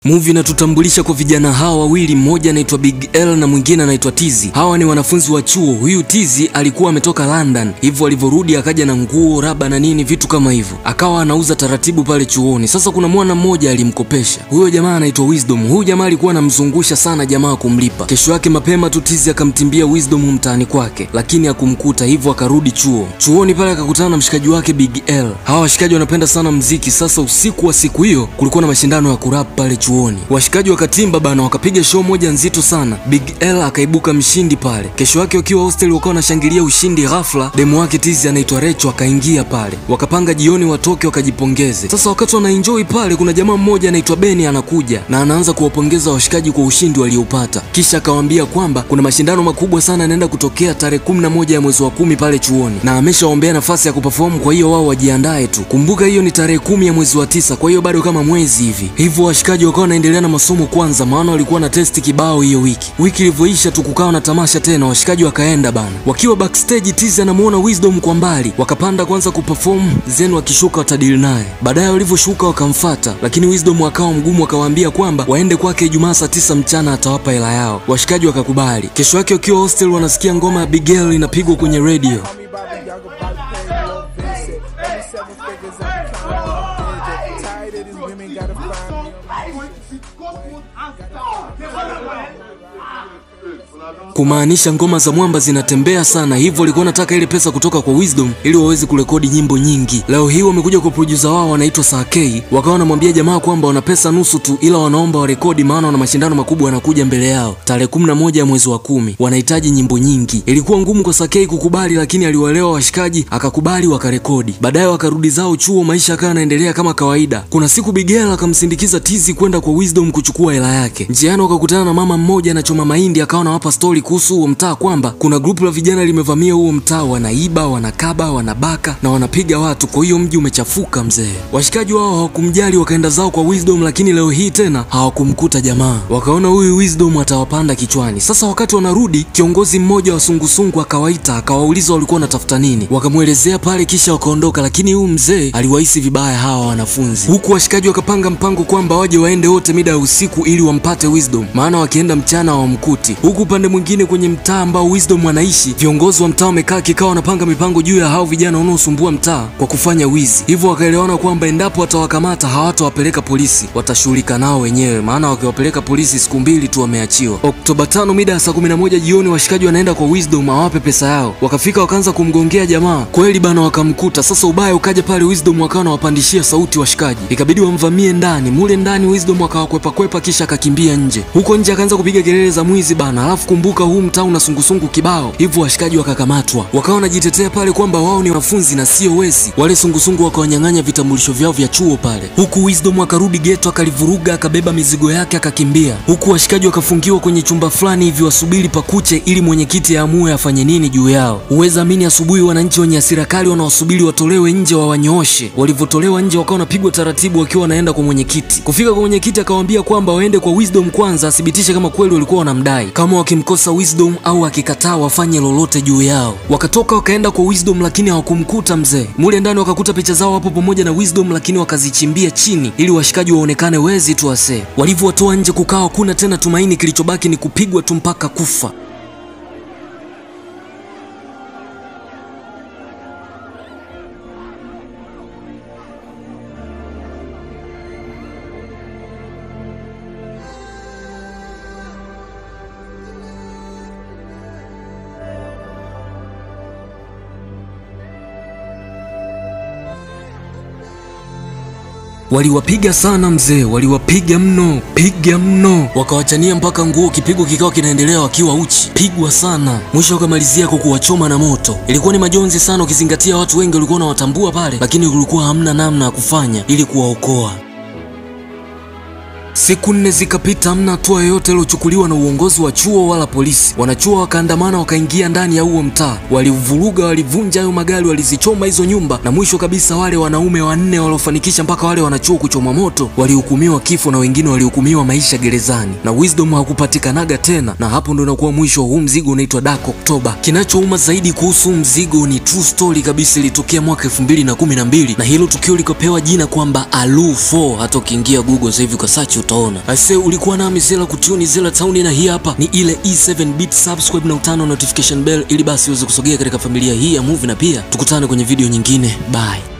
Movie inatutambulisha kwa vijana hawa wawili, mmoja anaitwa Big L na mwingine anaitwa Tizi. Hawa ni wanafunzi wa chuo. Huyu Tizi alikuwa ametoka London, hivyo alivyorudi akaja na nguo, raba na nini vitu kama hivyo, akawa anauza taratibu pale chuoni. Sasa kuna mwana mmoja alimkopesha, huyo jamaa anaitwa Wisdom. Huyu jamaa alikuwa anamzungusha sana jamaa kumlipa. Kesho yake mapema tu Tizi akamtimbia Wisdom mtaani kwake, lakini hakumkuta, hivyo akarudi chuo. Chuoni pale akakutana na mshikaji wake Big L. Hawa washikaji wanapenda sana mziki. Sasa usiku wa siku hiyo kulikuwa na mashindano ya kurap pale chuo chuoni. Washikaji wakatimba bana, wakapiga show moja nzito sana. Big L akaibuka mshindi pale. Kesho yake wakiwa hostel wakawa wanashangilia ushindi, ghafla demu wake Tizi anaitwa Recho akaingia pale, wakapanga jioni watoke wakajipongeze. Sasa wakati wanaenjoy pale, kuna jamaa mmoja anaitwa Beni anakuja na anaanza kuwapongeza washikaji kwa ushindi walioupata, kisha akawaambia kwamba kuna mashindano makubwa sana yanaenda kutokea tarehe kumi na moja ya mwezi wa kumi pale chuoni, na ameshaombea nafasi ya kuperform, kwa hiyo wao wajiandae tu. Kumbuka hiyo ni tarehe kumi ya mwezi wa tisa, kwa hiyo bado kama mwezi hivi. Hivyo washikaji wakawa wanaendelea na masomo kwanza, maana walikuwa na testi kibao hiyo wiki. Wiki ilivyoisha tu kukawa na tamasha tena, washikaji wakaenda bana. Wakiwa backstage, Tizi anamuona Wisdom kwa mbali, wakapanda kwanza kuperform, then wakishuka watadili naye. Baadaye walivyoshuka wakamfata, lakini Wisdom akawa mgumu, akawaambia kwamba waende kwake Ijumaa saa tisa mchana atawapa hela yao. Washikaji wakakubali. Kesho yake wakiwa hostel wanasikia ngoma ya Big L inapigwa kwenye radio. Call me Bobby, y'all go about to pay Lil Vincent. Only seven figures I'm counting. Tired of these women, gotta find me. kumaanisha ngoma za mwamba zinatembea sana, hivyo walikuwa nataka ile pesa kutoka kwa Wisdom ili waweze kurekodi nyimbo nyingi. Leo hii wamekuja kwa producer wao wanaitwa Sakei, wakawa wanamwambia jamaa kwamba wana pesa nusu tu, ila wanaomba warekodi, maana wana mashindano makubwa yanakuja mbele yao tarehe kumi na moja ya mwezi wa kumi. Wanahitaji nyimbo nyingi. Ilikuwa ngumu kwa Sakei kukubali, lakini aliwaelewa washikaji, akakubali, wakarekodi. Baadaye wakarudi zao chuo, maisha yakawa yanaendelea kama kawaida. Kuna siku Bigela akamsindikiza Tizi kwenda kwa Wisdom kuchukua hela yake. Njiani wakakutana na mama mmoja anachoma mahindi, akawa anawapa stori kuhusu huo mtaa kwamba kuna grupu la vijana limevamia huo mtaa, wanaiba, wanakaba, wanabaka na wanapiga watu, kwa hiyo mji umechafuka mzee. Washikaji wao hawakumjali, wakaenda zao kwa Wisdom, lakini leo hii tena hawakumkuta jamaa. Wakaona huyu Wisdom atawapanda kichwani. Sasa wakati wanarudi, kiongozi mmoja wa sungusungu akawaita, akawauliza walikuwa wanatafuta nini, wakamwelezea pale, kisha wakaondoka, lakini huyu mzee aliwahisi vibaya hawa wanafunzi, huku washikaji wakapanga mpango kwamba waje waende wote mida ya usiku ili wampate Wisdom, maana wakienda mchana hawamkuti. Huku upande mwingine kwenye mtaa ambao Wisdom anaishi, viongozi wa mtaa wamekaa kikao, wanapanga mipango juu ya hao vijana wanaosumbua mtaa kwa kufanya wizi. Hivyo wakaelewana kwamba endapo watawakamata hawatawapeleka polisi, watashughulika nao wenyewe, maana wakiwapeleka polisi siku mbili tu wameachiwa. Oktoba tano mida ya saa kumi na moja jioni washikaji wanaenda kwa Wisdom awape pesa yao. Wakafika wakaanza kumgongea jamaa, kweli bana, wakamkuta. Sasa ubaya ukaja pale, Wisdom wakawa wanawapandishia sauti washikaji, ikabidi wamvamie ndani. Mule ndani Wisdom akawakwepa kwepa, kisha akakimbia nje. Huko nje akaanza kupiga kelele za mwizi bana, alafu kumbuka huu mtaa una sungusungu kibao, hivyo washikaji wakakamatwa, wakawa wanajitetea pale kwamba wao ni wanafunzi na sio wezi. Wale sungusungu wakawanyang'anya vitambulisho vyao vya chuo pale, huku Wisdom akarudi geto akalivuruga, akabeba mizigo yake akakimbia, huku washikaji wakafungiwa kwenye chumba fulani hivi wasubiri pakuche ili mwenyekiti aamue afanye nini juu yao. Uweza amini, asubuhi wananchi wenye hasira kali wanaosubiri watolewe nje wawanyooshe. Walivyotolewa nje, wakawa wanapigwa taratibu wakiwa wanaenda kwa mwenyekiti. Kufika kwa mwenyekiti, akawaambia kwamba waende kwa Wisdom kwanza athibitishe kama kweli walikuwa wanamdai, kama wakimkosa Wisdom au akikataa wafanye lolote juu yao. Wakatoka wakaenda kwa Wisdom, lakini hawakumkuta mzee. Mule ndani wakakuta picha zao hapo pamoja na Wisdom, lakini wakazichimbia chini ili washikaji waonekane wezi tu wasee. Walivyowatoa nje, kukawa hakuna tena tumaini, kilichobaki ni kupigwa tu mpaka kufa. Waliwapiga sana mzee, waliwapiga mno, piga mno, wakawachania mpaka nguo, kipigo kikawa kinaendelea wakiwa uchi, pigwa sana. Mwisho wakamalizia kwa kuwachoma na moto. Ilikuwa ni majonzi sana, ukizingatia watu wengi walikuwa wanawatambua pale, lakini kulikuwa hamna namna ya kufanya ili kuwaokoa. Siku nne zikapita, hamna hatua yoyote iliyochukuliwa na uongozi wa chuo wala polisi. Wanachuo wakaandamana, wakaingia ndani ya huo mtaa, walivuruga, walivunja hayo magari, walizichoma hizo nyumba, na mwisho kabisa wale wanaume wanne waliofanikisha mpaka wale wanachuo kuchoma moto walihukumiwa kifo na wengine walihukumiwa maisha gerezani, na Wisdom hakupatikanaga tena, na hapo ndo inakuwa mwisho wa huu mzigo unaitwa Dark October. Kinachouma zaidi kuhusu huu mzigo ni true story kabisa, ilitokea mwaka 2012 na hilo tukio likapewa jina kwamba Alu 4. Hata ukiingia Google sasa hivi ukasearch utaona. Aise, ulikuwa nami Zela kutuni Zela Town, na hii hapa ni ile E7 bit. Subscribe na utano notification bell ili basi uweze kusogea katika familia hii ya movie, na pia tukutane kwenye video nyingine. Bye.